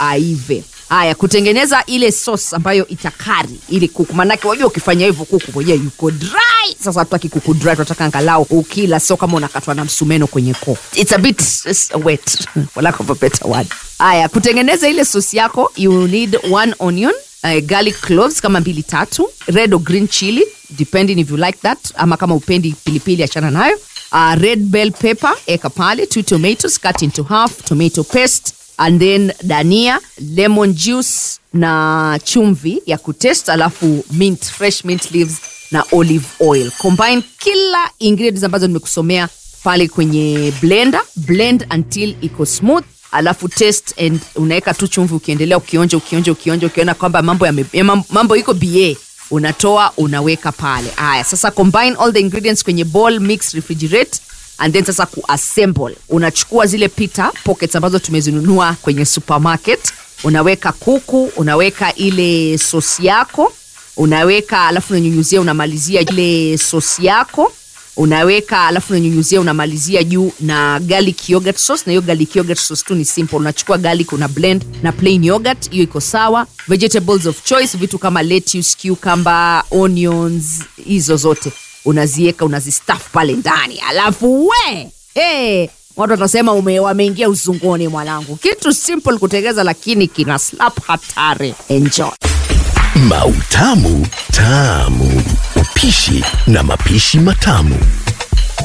aive haya kutengeneza ile sauce ambayo itakari ile kuku manake wajua ukifanya hivyo kuku mwenyewe yuko dry sasa hatutaki kuku dry tunataka angalau ukila sio kama unakatwa na msumeno kwenye koo it's a bit it's wet for lack of a better word haya kutengeneza ile sauce yako you need one onion uh, garlic cloves kama mbili tatu red or green chili depending if you like that ama kama upendi pilipili achana nayo uh, red bell pepper eka pale two tomatoes cut into half tomato paste and then dania lemon juice na chumvi ya kutest alafu mint fresh mint leaves na olive oil combine kila ingredients ambazo nimekusomea pale kwenye blender blend until iko smooth alafu test and unaweka tu chumvi ukiendelea ukionja ukionja ukionja ukiona kwamba mambo yame, ya mam- mambo iko ba unatoa unaweka pale haya sasa combine all the ingredients kwenye bowl mix refrigerate and then sasa kuassemble unachukua zile pita pockets ambazo tumezinunua kwenye supermarket unaweka kuku unaweka ile sosi yako unaweka alafu unanyunyuzia unamalizia ile sosi yako unaweka alafu unanyunyuzia unamalizia juu na garlic yogurt sauce na hiyo garlic yogurt sauce tu ni simple unachukua garlic una blend na plain yogurt hiyo iko sawa vegetables of choice vitu kama lettuce cucumber onions hizo zote unazieka unazistaff pale ndani alafu we hey, watu watasema ume- wameingia uzunguni mwanangu kitu simple kutengeza lakini kina slap hatari enjoy Mautamu Tamu. Upishi na mapishi matamu.